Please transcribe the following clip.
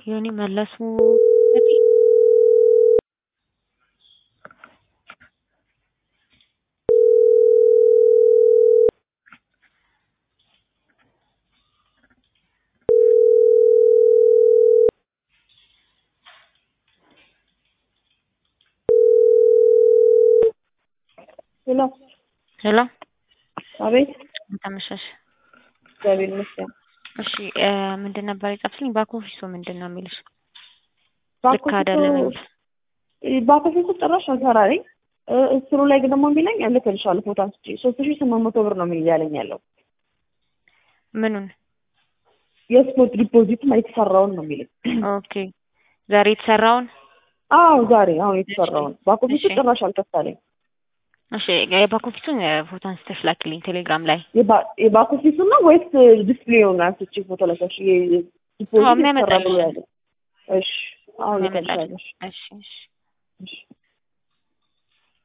ዮኒ መለሱ ሄሎ ሄሎ አቤት ተመሸሽ እግዚአብሔር ይመስገን። እሺ እ ምንድን ነበር የጻፍሽልኝ? ባክ ኦፊሱ ምንድን ነው የሚልሽ? ባክ ልክ አይደለም የሚል ባክ ኦፊሱ ጭራሽ አልሰራልኝ። እስሩ ላይ ግን ደግሞ የሚለኝ እልክልሻለሁ ፎቶ አንስቼ ሶስት ሺህ ስምንት መቶ ብር ነው የሚል ያለኝ ያለው ምኑን? የስፖርት ዲፖዚት የተሰራውን ነው የሚለኝ። ኦኬ ዛሬ የተሰራውን አዎ ዛሬ አሁን የተሰራውን ባክ ኦፊሱ እሺ። ጭራሽ አልከፍታለኝ። እሺ የባክ ኦፊሱን እ ፎቶ አንስተሽ ላኪልኝ ቴሌግራም ላይ። የባ- የባክ ኦፊሱ ነው ወይስ ዲስፕሌውን አንስቼ ፎቶ ለሰሽ ዲፖዚት አዎ፣ የተሰራ የሚያመጣልሽ ብሎ ያለ? እሺ አሁን የሚያመጣልሽ። ልክልሻለሽ። እሺ እሺ እሺ